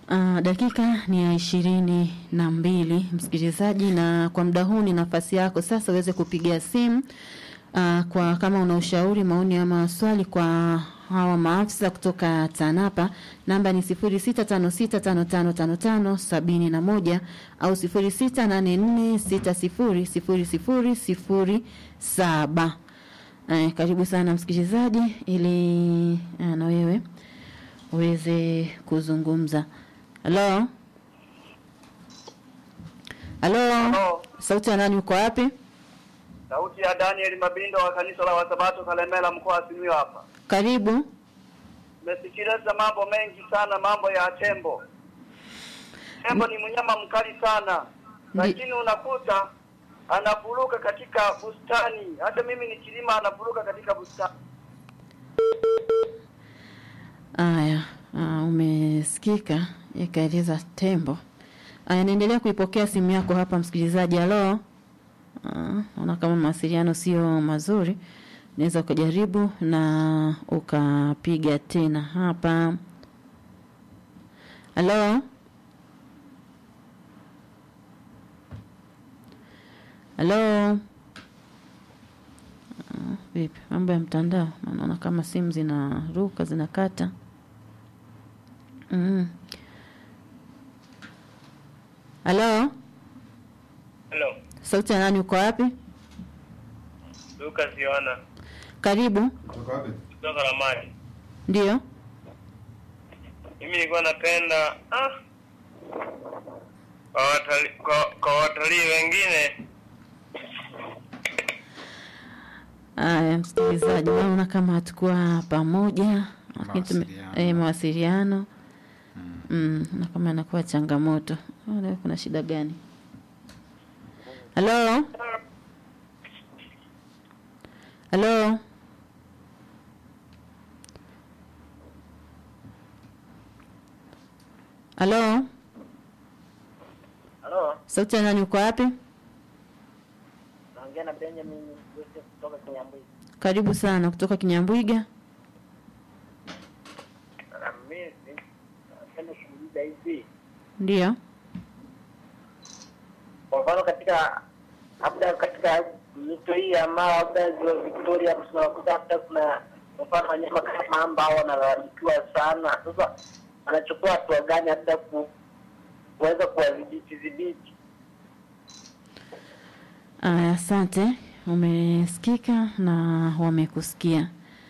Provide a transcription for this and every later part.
Uh, dakika ni ya ishirini na mbili msikilizaji, na kwa muda huu ni nafasi yako sasa uweze kupiga simu uh, kwa kama una ushauri, maoni ama swali kwa hawa maafisa kutoka TANAPA. Namba ni 0656555571 au 0684600007. Eh, karibu sana msikilizaji, ili uh, na wewe uweze kuzungumza. Halo, halo, Halo. sauti ya nani? Uko wapi? Sauti ya Daniel Mabindo wa kanisa la Wasabato Kalemela mkoa wa Simiyu hapa. Karibu. Nimesikiliza mambo mengi sana, mambo ya tembo. Tembo ni mnyama mkali sana, lakini unakuta anafuruka katika bustani. Hata mimi nikilima anafuruka katika bustani. Aya, uh, umesikika ikaeleza tembo. Aya, naendelea kuipokea simu yako hapa msikilizaji. Halo, Ah, naona kama mawasiliano sio mazuri, unaweza ukajaribu na ukapiga tena hapa. Halo, halo. Ah, Vipi mambo ya mtandao? Naona kama simu zinaruka zinakata. Mm. Halo, Hello, sauti ya nani? Uko wapi? Lucas Yohana Karibu. kutoka Ramani. Ndio. Mimi nilikuwa napenda ah, kwa watalii kwa, kwa watalii wengine Aya, msikilizaji, naona kama hatukuwa pamoja, lakini tume- Mawasiliano. eh, mawasiliano mm, na kama inakuwa changamoto. Ah, leo kuna shida gani? Halo, halo, halo, Halo, sauti ya nani? Uko wapi? naongea na Benjamin Joseph kutoka Kinyambwezi. Karibu sana kutoka Kinyambwiga. Na mimi napenda kuuliza hivi, Ndio. kwa mfano katika labda katika mito hii ama labda ziwa Victoria, hapo tunakuta labda kuna kwa mfano wanyama kama mamba hao wanalalamikiwa sana. Sasa wanachukua hatua gani labda ku kuweza kuwadhibiti dhibiti? Aya, asante. Umesikika na wamekusikia.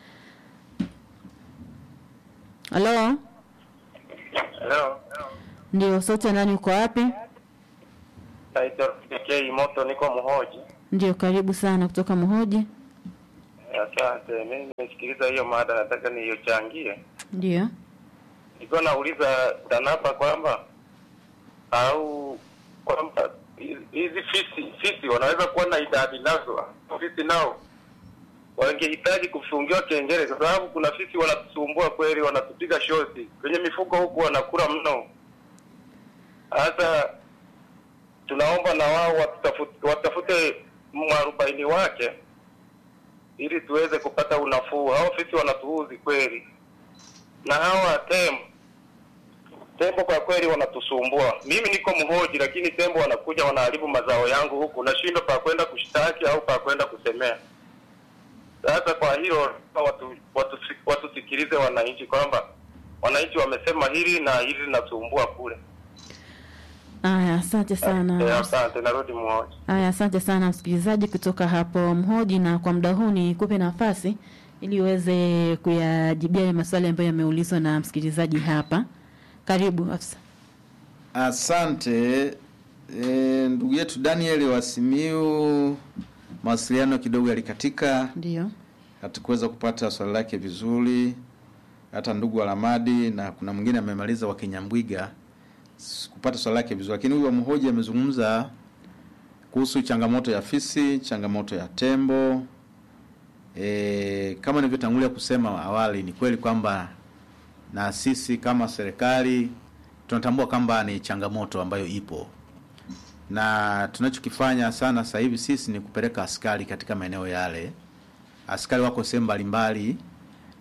Halo, Hello. ndio sauti ya nani? Uko wapi? Naitwa PK Moto, niko Mhoji. Ndio, karibu sana kutoka Mhoji. Asante. Mimi nimesikiliza hiyo mada, nataka niyochangie. Ndio. Nilikuwa nauliza TANAPA kwamba au kwamba hizi- hizi fisi fisi wanaweza kuwa na idadi nazo, fisi nao wangehitaji kufungiwa kengele, kwa sababu kuna fisi wanatusumbua kweli, wanatupiga shoti kwenye mifugo huku, wanakula mno. Sasa tunaomba na wao watafute, watafute mwarobaini wake ili tuweze kupata unafuu. Hao fisi wanatuudhi kweli, na hawa tembo tembo kwa kweli wanatusumbua. Mimi niko Mhoji, lakini tembo wanakuja wanaharibu mazao yangu huku, nashindwa pa kwenda kushtaki au pa kwenda kusemea. Sasa kwa hilo watu watu watusikilize wananchi kwamba wananchi wamesema hili na hili linasumbua kule. Aya, asante Eh, sana. Asante, narudi Mhoji. Aya, asante sana msikilizaji kutoka hapo Mhoji, na kwa muda huu nikupe nafasi ili uweze kuyajibia yale maswali ambayo yameulizwa na msikilizaji hapa. Karibu afisa. Asante e, ndugu yetu Daniel wa Simiyu, mawasiliano kidogo yalikatika, Ndio. hatukuweza kupata swali lake vizuri, hata ndugu wa Ramadi na kuna mwingine amemaliza wa Kinyambwiga kupata swali lake vizuri, lakini huyu wa Mhoji amezungumza kuhusu changamoto ya fisi, changamoto ya tembo. E, kama nilivyotangulia kusema awali, ni kweli kwamba na sisi kama serikali tunatambua kwamba ni changamoto ambayo ipo, na tunachokifanya sana sasa hivi sisi ni kupeleka askari katika maeneo yale. Askari wako sehemu mbalimbali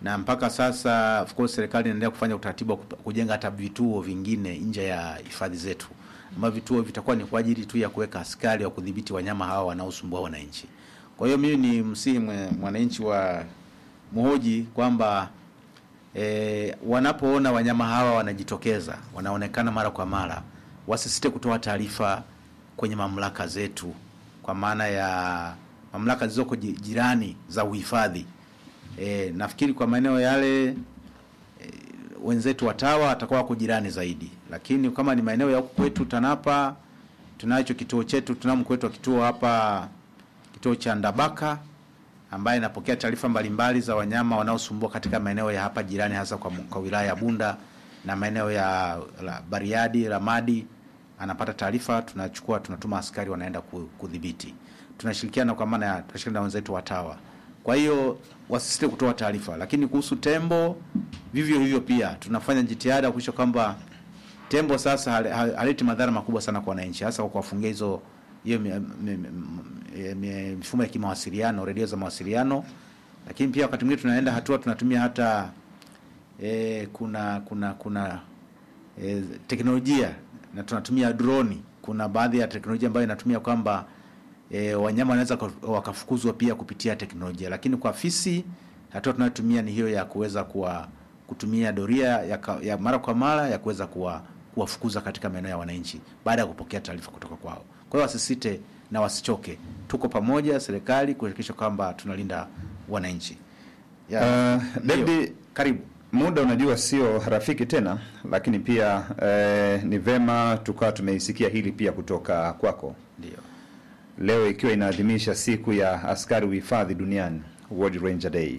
na mpaka sasa of course serikali inaendelea kufanya utaratibu wa kup- kujenga hata vituo vingine nje ya hifadhi zetu ambavyo vituo vitakuwa ni kwa ajili tu ya kuweka askari wa kudhibiti wanyama hawa wanaosumbua wananchi. Kwa hiyo mimi ni msihi mwe- mwananchi wa Muhoji kwamba e, wanapoona wanyama hawa wanajitokeza, wanaonekana mara kwa mara, wasisite kutoa taarifa kwenye mamlaka zetu, kwa maana ya mamlaka zilizoko ji- jirani za uhifadhi. E, nafikiri kwa maeneo yale e, wenzetu watawa watakuwa wako jirani zaidi, lakini kama ni maeneo ya huku kwetu TANAPA, tunacho kituo chetu, tunao mkuu wetu wa kituo hapa, kituo cha Ndabaka ambaye inapokea taarifa mbalimbali za wanyama wanaosumbua katika maeneo ya hapa jirani, hasa kwa, kwa wilaya ya Bunda na maeneo ya la Bariadi, Ramadi. Anapata taarifa, tunachukua tunatuma askari wanaenda ku- kudhibiti. Tunashirikiana kwa maana ya tunashirikiana na wenzetu watawa. Kwa hiyo wasisite kutoa taarifa, lakini kuhusu tembo vivyo hivyo pia tunafanya jitihada kuhakikisha kwamba tembo sasa hal- hal- haleti madhara makubwa sana kwa wananchi, hasa kwa kuwafungia hizo hiyo mi- mi- mi- mi- mifumo ya kimawasiliano, redio za mawasiliano. Lakini pia wakati mwingine tunaenda hatua tunatumia hata e, kuna kuna kuna e, teknolojia na tunatumia droni. Kuna baadhi ya teknolojia ambayo inatumia kwamba e, wanyama wanaweza ka- wakafukuzwa pia kupitia teknolojia, lakini kwa fisi hatua tunayotumia ni hiyo ya kuweza kuwa kutumia doria ya, ka- ya mara kwa mara ya kuweza kuwa kuwafukuza katika maeneo ya wananchi baada ya kupokea taarifa kutoka kwao. Kwa hiyo wasisite na wasichoke, tuko pamoja serikali kuhakikisha kwamba tunalinda wananchi. Ya, Uh, ndio. David, karibu. muda unajua sio rafiki tena, lakini pia eh, ni vema tukawa tumeisikia hili pia kutoka kwako Ndio. leo ikiwa inaadhimisha siku ya askari uhifadhi duniani World Ranger Day.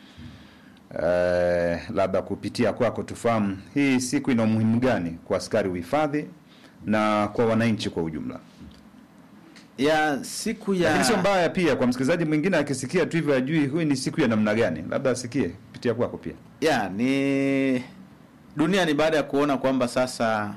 Eh, labda kupitia kwako tufahamu hii siku ina umuhimu gani kwa askari uhifadhi na kwa wananchi kwa ujumla. Ya siku ya Lakini sio mbaya pia kwa msikilizaji mwingine akisikia tu hivyo ajui huyu ni siku ya namna gani, labda asikie kupitia kwako pia. ya ni dunia ni baada ya kuona kwamba sasa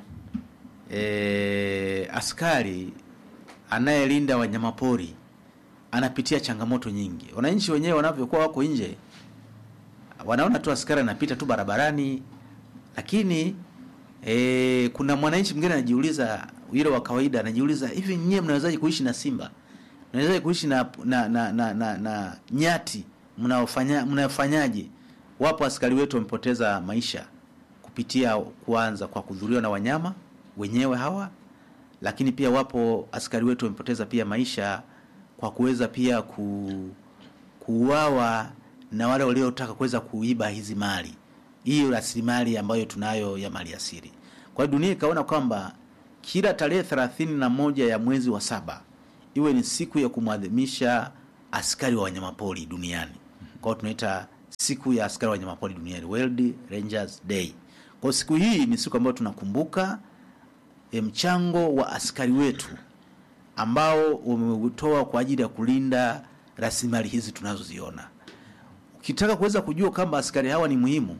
e, askari anayelinda wanyamapori anapitia changamoto nyingi. Wananchi wenyewe wanavyokuwa wako nje wanaona tu askari anapita tu barabarani, lakini e, kuna mwananchi mwingine anajiuliza, yule wa kawaida anajiuliza, hivi nyie mnawezaje kuishi na simba? Mnawezaje kuishi na na na, na, na, na nyati? Mnaofanya mnafanyaje? Wapo askari wetu wamepoteza maisha kupitia kuanza kwa kudhuriwa na wanyama wenyewe hawa, lakini pia wapo askari wetu wamepoteza pia maisha kwa kuweza pia ku kuuawa na wale waliotaka kuweza kuiba hizi mali, hiyo rasilimali ambayo tunayo ya mali asili. Kwa hiyo dunia ikaona kwamba kila tarehe thelathini na moja ya mwezi wa saba iwe ni siku ya kumwadhimisha askari wa wanyamapori duniani. Kwa hiyo tunaita siku ya askari wa wanyamapori duniani, World Rangers Day. Kwa hiyo siku hii ni siku ambayo tunakumbuka e, mchango wa askari wetu ambao wameutoa kwa ajili ya kulinda rasilimali hizi tunazoziona. Ukitaka kuweza kujua kwamba askari hawa ni muhimu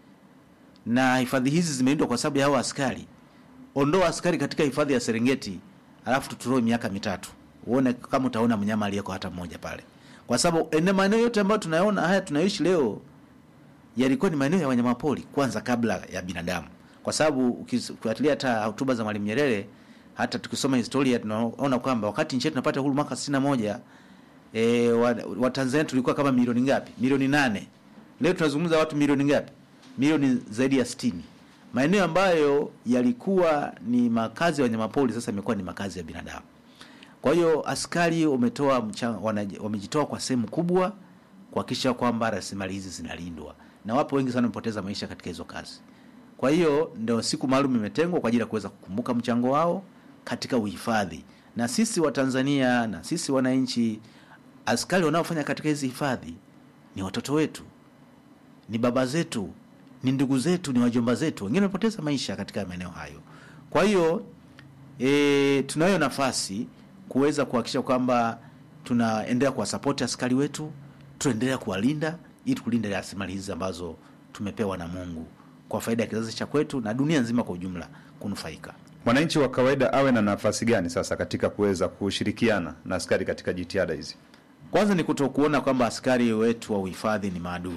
na hifadhi hizi zimelindwa kwa sababu ya hawa askari, ondoa askari katika hifadhi ya Serengeti alafu tuturoe miaka mitatu, uone kama utaona mnyama aliyeko hata mmoja pale, kwa sababu eneo maeneo yote ambayo tunayoona haya tunayoishi leo yalikuwa ni maeneo ya wanyamapori kwanza kabla ya binadamu, kwa sababu ukifuatilia hata hotuba za Mwalimu Nyerere, hata tukisoma historia tunaona kwamba wakati nchi yetu tunapata uhuru mwaka 61 e, wa, wa Tanzania tulikuwa kama milioni ngapi? Milioni nane. Leo tunazungumza watu milioni ngapi? Milioni zaidi ya 60. Maeneo ambayo yalikuwa ni makazi ya wanyamapori sasa imekuwa ni makazi ya binadamu. Kwa hiyo askari wametoa mchango, wanaji- wamejitoa kwa sehemu kubwa kuhakikisha kwamba rasilimali hizi zinalindwa, na wapo wengi sana wamepoteza maisha katika hizo kazi. Kwa hiyo ndio siku maalum imetengwa kwa ajili ya kuweza kukumbuka mchango wao katika uhifadhi, na sisi wa Tanzania na sisi wananchi, askari wanaofanya katika hizi hifadhi ni watoto wetu, ni baba zetu, ni ndugu zetu, ni wajomba zetu, wengine wamepoteza maisha katika maeneo hayo. Kwa hiyo e, tunayo nafasi kuweza kuhakikisha kwamba tunaendelea kuwasapoti askari wetu, tunaendelea kuwalinda ili kulinda rasilimali hizi ambazo tumepewa na Mungu kwa faida ya kizazi cha kwetu na dunia nzima kwa ujumla kunufaika. Mwananchi wa kawaida awe na nafasi gani sasa katika kuweza kushirikiana na askari katika jitihada hizi? Kwanza ni kutokuona kwamba askari wetu wa uhifadhi ni maadui,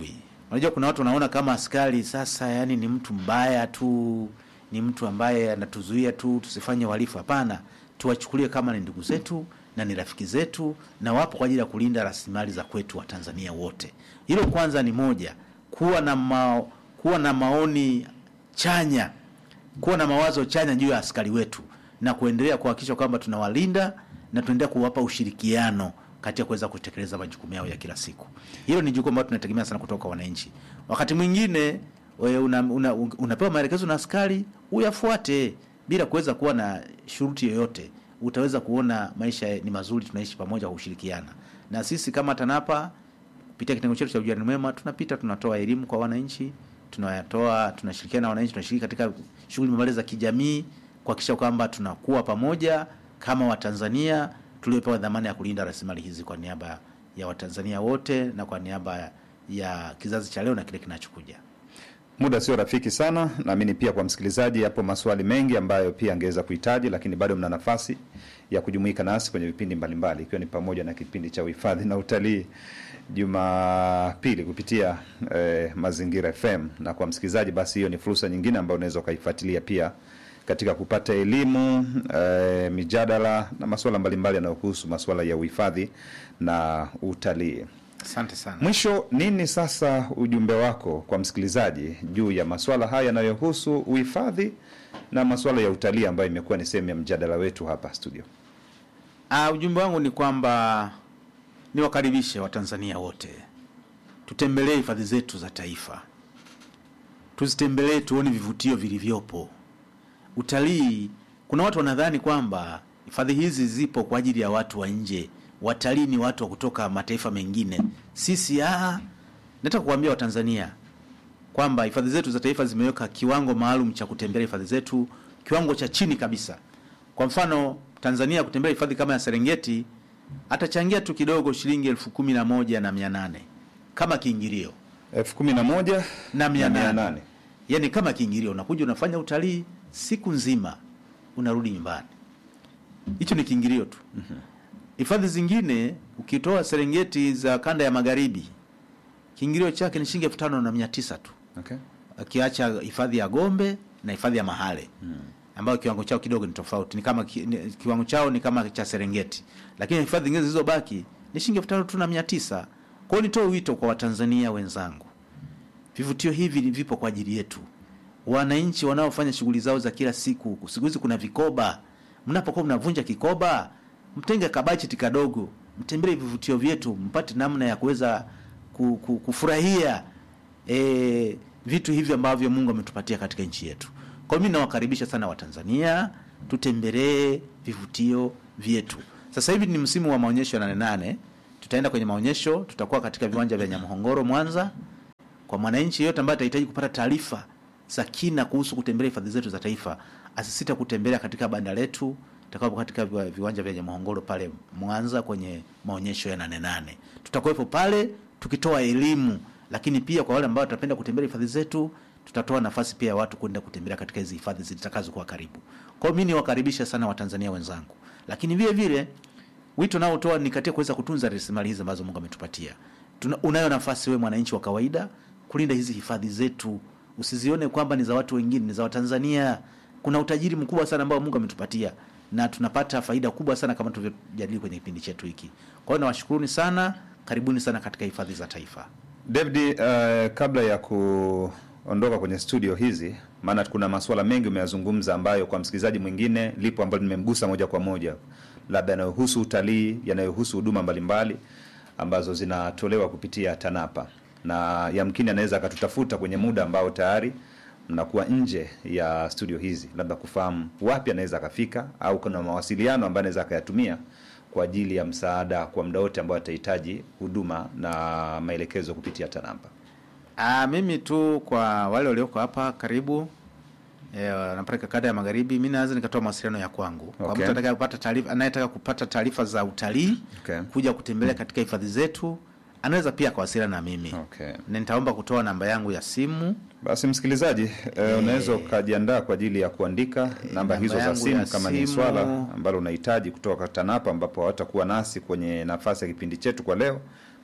unajua kuna watu wanaona kama askari sasa yani ni mtu mbaya tu ni mtu ambaye anatuzuia tu tusifanye uhalifu hapana tuwachukulie kama ni ndugu zetu na ni rafiki zetu na wapo kwa ajili ya kulinda rasilimali za kwetu wa tanzania wote hilo kwanza ni moja kuwa na ma, kuwa na maoni chanya kuwa na mawazo chanya juu ya askari wetu na kuendelea kuhakikisha kwamba tunawalinda na tunaendelea kuwapa ushirikiano katika kuweza kutekeleza majukumu yao ya kila siku. Hilo ni jukumu ambalo tunategemea sana kutoka kwa wananchi. Wakati mwingine wewe una, una, unapewa maelekezo na askari uyafuate bila kuweza kuwa na shuruti yoyote, utaweza kuona maisha ni mazuri, tunaishi pamoja kwa kushirikiana. Na sisi kama TANAPA kupitia kitengo chetu cha ujirani mwema tunapita tunatoa elimu kwa wananchi, tunayatoa tunashirikiana na wananchi, tunashiriki katika shughuli mbalimbali za kijamii kuhakikisha kwamba tunakuwa pamoja kama Watanzania tuliopewa dhamana ya kulinda rasilimali hizi kwa niaba ya Watanzania wote na kwa niaba ya kizazi cha leo na kile kinachokuja. Muda sio rafiki sana, naamini pia kwa msikilizaji yapo maswali mengi ambayo pia angeweza kuhitaji, lakini bado mna nafasi ya kujumuika nasi kwenye vipindi mbalimbali, ikiwa ni pamoja na kipindi cha uhifadhi na utalii Jumapili kupitia eh, Mazingira FM. Na kwa msikilizaji, basi hiyo ni fursa nyingine ambayo unaweza ukaifuatilia pia katika kupata elimu eh, mijadala na masuala mbalimbali yanayohusu masuala ya uhifadhi na utalii. Asante sana. Mwisho, nini sasa ujumbe wako kwa msikilizaji juu ya masuala haya yanayohusu uhifadhi na masuala ya utalii ambayo imekuwa ni sehemu ya mjadala wetu hapa studio? Uh, ujumbe wangu ni kwamba niwakaribishe Watanzania wote tutembelee hifadhi zetu za taifa, tuzitembelee, tuone vivutio vilivyopo. Utalii, kuna watu wanadhani kwamba hifadhi hizi zipo kwa ajili ya watu wa nje, watalii ni watu wa kutoka mataifa mengine. Sisi ah, nataka kuambia Watanzania kwamba hifadhi zetu za taifa zimeweka kiwango maalum cha kutembelea hifadhi zetu, kiwango cha chini kabisa. Kwa mfano, Tanzania kutembelea hifadhi kama ya Serengeti atachangia tu kidogo shilingi elfu kumi na moja na mia nane kama kiingilio elfu kumi na moja na mia mia nane nane. yani kama kiingilio, unakuja unafanya utalii siku nzima, unarudi nyumbani. Hicho ni kiingilio tu. Hifadhi zingine ukitoa Serengeti za kanda ya magharibi, kiingilio chake ni shilingi elfu tano na mia tisa tu Okay. akiacha hifadhi ya Gombe na hifadhi ya Mahale ambayo kiwango chao kidogo ni tofauti, ni kama ki, ni, kiwango chao ni kama cha Serengeti, lakini hifadhi zingine zilizobaki ni shilingi elfu tano tu na mia tisa. Kwa hiyo nitoe wito kwa Watanzania wenzangu, vivutio hivi ni vipo kwa ajili yetu, wananchi wanaofanya shughuli zao za kila siku. Siku hizi kuna vikoba, mnapokuwa mnavunja kikoba, mtenge kabacheti kadogo, mtembelee vivutio vyetu, mpate namna ya kuweza ku, ku, kufurahia e, vitu hivi ambavyo Mungu ametupatia katika nchi yetu. Kwa hiyo mimi nawakaribisha sana Watanzania, tutembelee vivutio vyetu. Sasa hivi ni msimu wa maonyesho ya Nane Nane, tutaenda kwenye maonyesho, tutakuwa katika viwanja vya Nyamhongoro Mwanza. Kwa mwananchi yeyote ambaye atahitaji kupata taarifa za kina kuhusu kutembelea hifadhi zetu za taifa, asisita kutembelea katika banda letu tutakapo katika viwa- viwanja vya Nyamhongoro pale Mwanza kwenye maonyesho ya Nane Nane. Tutakuwepo pale tukitoa elimu, lakini pia kwa wale ambao watapenda kutembelea hifadhi zetu, tutatoa nafasi pia ya watu kwenda kutembelea katika hizi hifadhi zitakazokuwa karibu. Kwa hiyo mimi niwakaribisha sana Watanzania wenzangu, lakini vile vile wito naotoa ni katika kuweza kutunza rasilimali hizi ambazo Mungu ametupatia. Tuna, unayo nafasi wewe mwananchi wa kawaida kulinda hizi hifadhi zetu, usizione kwamba ni za watu wengine, ni za Watanzania. Kuna utajiri mkubwa sana ambao Mungu ametupatia na tunapata faida kubwa sana kama tulivyojadili kwenye kipindi chetu hiki. Kwa hiyo nawashukuruni sana, karibuni sana katika hifadhi za taifa. David, uh, kabla ya kuondoka kwenye studio hizi, maana kuna masuala mengi umeyazungumza ambayo kwa msikilizaji mwingine lipo ambalo nimemgusa moja kwa moja, labda yanayohusu utalii, yanayohusu huduma mbalimbali ambazo zinatolewa kupitia TANAPA, na yamkini anaweza akatutafuta kwenye muda ambao tayari mnakuwa nje ya studio hizi, labda kufahamu wapi anaweza akafika, au kuna mawasiliano ambayo anaweza akayatumia kwa ajili ya msaada kwa muda wote ambao atahitaji huduma na maelekezo kupitia TANAPA. Ah, mimi tu kwa wale walioko hapa karibu eh, wanapeleka kanda ya magharibi, mimi naweza nikatoa mawasiliano ya kwangu kwa Okay. mtu atakaye kupata taarifa, anayetaka kupata taarifa za utalii Okay. kuja kutembelea katika hifadhi zetu, anaweza pia akawasiliana na mimi Okay. na nitaomba kutoa namba yangu ya simu Basi msikilizaji, eh, unaweza ukajiandaa kwa ajili ya kuandika namba namba hizo za yangu simu ya kama ni simu. swala ambalo unahitaji kutoka TANAPA, ambapo hawatakuwa nasi kwenye nafasi ya kipindi chetu kwa leo,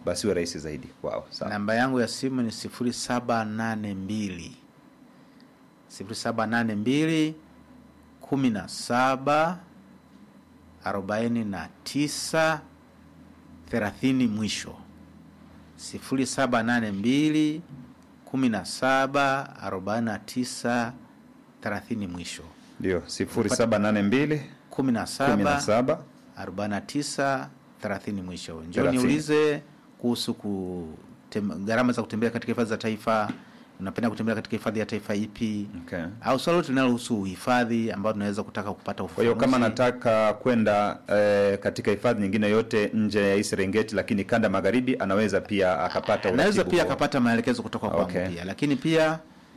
basi iwe rahisi zaidi kwao. Sawa. namba yangu ya simu ni sifuri saba nane mbili sifuri saba nane mbili kumi na saba arobaini na tisa thelathini mwisho sifuri saba nane mbili kumi na saba arobaini na tisa thelathini mwisho Ndio, sifuri saba nane mbili kumi na kumi na saba saba 49 30 mwisho. Njoo 30. niulize kuhusu kutem- gharama za kutembea katika hifadhi za taifa. Unapenda kutembea katika hifadhi ya taifa ipi? Okay. Au swali lote linalohusu uhifadhi ambao tunaweza kutaka kupata Kwa hiyo kama ufafanuzi. nataka kwenda eh, katika hifadhi nyingine yote nje ya hii Serengeti, lakini kanda magharibi, anaweza pia akapata anaweza uratibu pia kwa- akapata maelekezo kutoka kwangu Okay. pia, lakini pia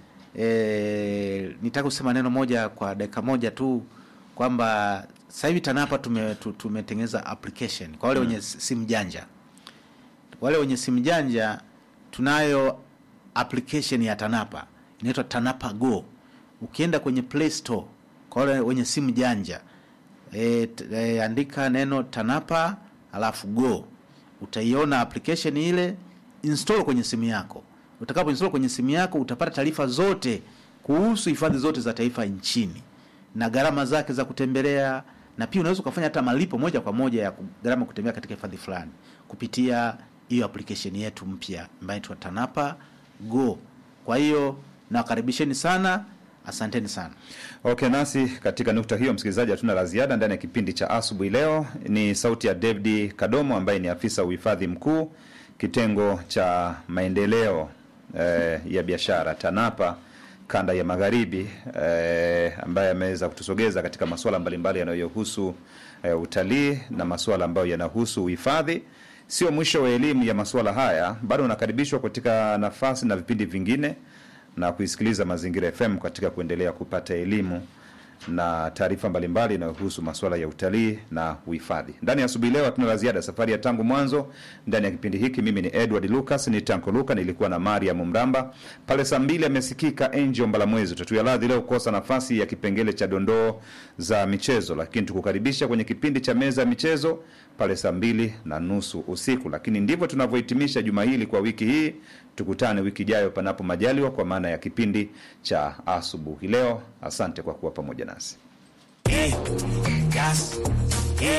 e, nitaka kusema neno moja kwa dakika moja tu kwamba sasa hivi TANAPA tume, tu- tumetengeneza application kwa wale wenye simu janja. Wale wenye simu janja tunayo application ya TANAPA inaitwa TANAPA Go. Ukienda kwenye Play Store kwa wale wenye simu janja e, t, e, andika neno TANAPA alafu Go, utaiona application ile, install kwenye simu yako. Utakapo install kwenye simu yako utapata taarifa zote kuhusu hifadhi zote za taifa nchini na gharama zake za kutembelea, na pia unaweza ukafanya hata malipo moja kwa moja ya ku- gharama kutembea katika hifadhi fulani kupitia hiyo application yetu mpya ambayo inaitwa TANAPA Go. Kwa hiyo nawakaribisheni sana, asanteni sana. Okay, nasi katika nukta hiyo, msikilizaji, hatuna la ziada ndani ya kipindi cha asubuhi leo. Ni sauti ya David Kadomo ambaye ni afisa uhifadhi mkuu kitengo cha maendeleo eh, ya biashara TANAPA kanda ya magharibi eh, ambaye ameweza kutusogeza katika masuala mbalimbali yanayohusu eh, utalii na masuala ambayo yanahusu uhifadhi. Sio mwisho wa elimu ya masuala haya, bado unakaribishwa katika nafasi na vipindi vingine na kuisikiliza Mazingira FM katika kuendelea kupata elimu na taarifa mbalimbali inayohusu masuala ya utalii na uhifadhi. Ndani ya asubuhi leo hatuna la ziada, safari ya tangu mwanzo ndani ya kipindi hiki. Mimi ni Edward Lucas, ni Tanko Luka, nilikuwa na Mariam Mramba pale. Saa mbili amesikika Angel Mbalamwezi. Tatuya radhi leo kukosa nafasi ya kipengele cha dondoo za michezo, lakini tukukaribisha kwenye kipindi cha meza ya michezo pale saa mbili na nusu usiku. Lakini ndivyo tunavyohitimisha juma hili kwa wiki hii. Tukutane wiki ijayo, panapo majaliwa, kwa maana ya kipindi cha asubuhi leo. Asante kwa kuwa pamoja nasi. Gas.